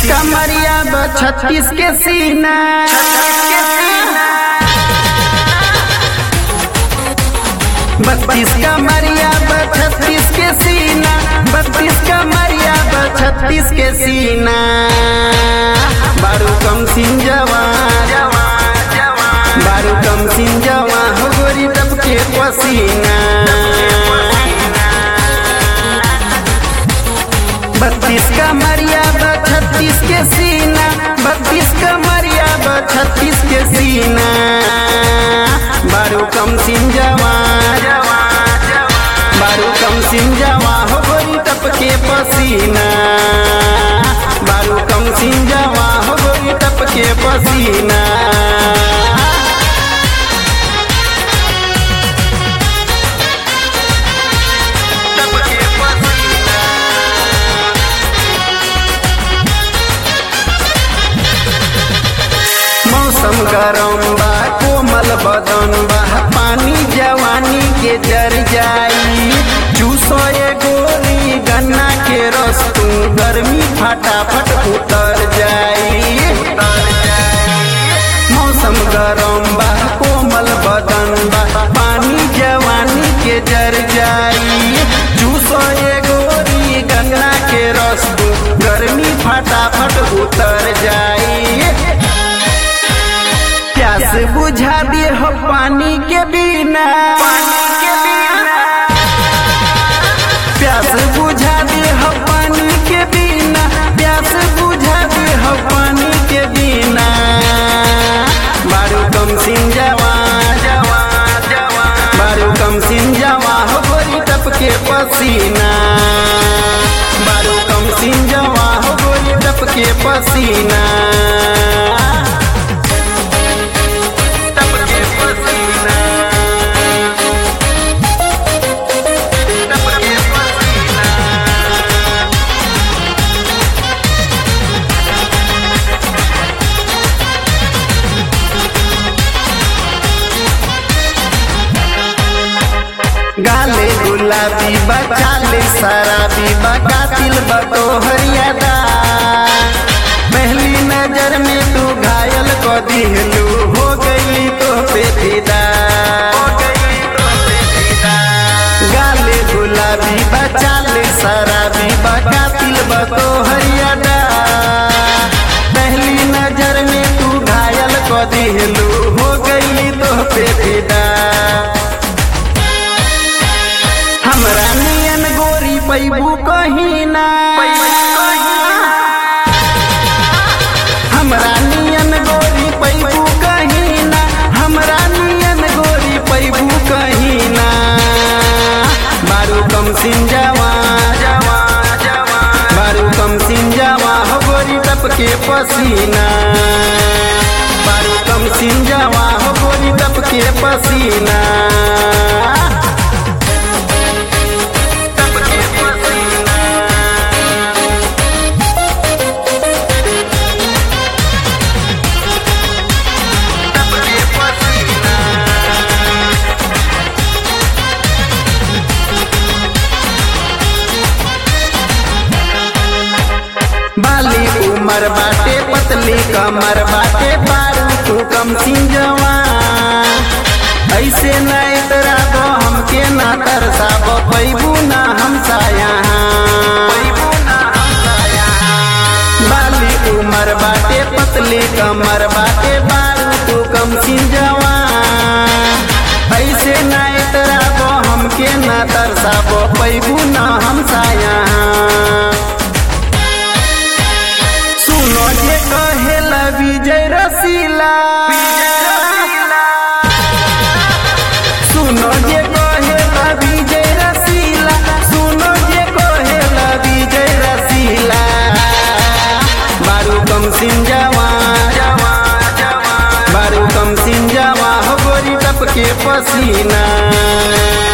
कमरिया ब छत्तीस के सीना बत्तीस कमरिया ब छत्तीस के सीना बत्तीस कमरिया ब छत्तीस के सीना बारू कम सिंजवा बारू कम सिंजवा हो गोरी तब के पसीना बत्तीस कमरिया ब छत्तीस के सीना बत्तीस कमरिया ब छत्तीस के सीना बारू कम सिंजवा बारू कम सिंजवा हो गोरी टप के पसीना बारू कम सिंजवा हो गोरी टप के पसीना टप के पसीना मौसम गरम बा कोमल बदन बा पानी जवानी के जर जाई चूसो ये गोली गन्ना के रस तू गर्मी फटाफट उतर जाई मौसम गरम बा कोमल बदन बा पानी जवानी के जर जाई चूसो ये गोली गन्ना के रस तू गर्मी फटाफट उतर जाई प्यास बुझा दिए हो पानी के बिना प्यास बुझा दिए हो पानी के बिना प्यास बुझा दिए हो पानी के बिना बारू कम सिंजवा बारू कम सिंजवा हो गोरी टप के पसीना बारू कम सिंजवा हो गोरी टप के पसीना टप के पसीना टप के पसीना गाले गुलाबी बचाले शराबी बकातिल बतो हरियादा पहली नजर में तू घायल को दिहलू हो गई तो पे फिदा गाले गुलाबी बचाले शराबी बकातिल बतो हरियादा पहली नजर में तू घायल को दिहलू हो गई तो पे फिदा हमरा नियन गोरी पैबू कहीं ना हमरा नियन गोरी पैबू कहीं ना हमरा नियन गोरी पैबू कहीं ना बारू कम सिंजवा बारू कम सिंजवा हो गोरी टप के पसीना बारू कम सिंजवा हो गोरी टप के पसीना टप के पसीना टप के पसीना बाली उमर बाटे पतली कमर बाटे बारू तू कम सिंजवा ऐसे न इतरा दो हमके ना तरसाबो पैबू ना हमसा बाली उमर बाटे पतली कमर बाटे बारू तू कम सिंजवा ऐसे न इतरा दो हमके ना तरसाबो पैबू ना हमसा सुनो जे कहेला विजय रसीला सुनो जे कहेला विजय रसीला सुनो जे कहेला विजय रसीला बारू कम सिंजवा बारू कम सिंजवा हो गोरी टप के पसीना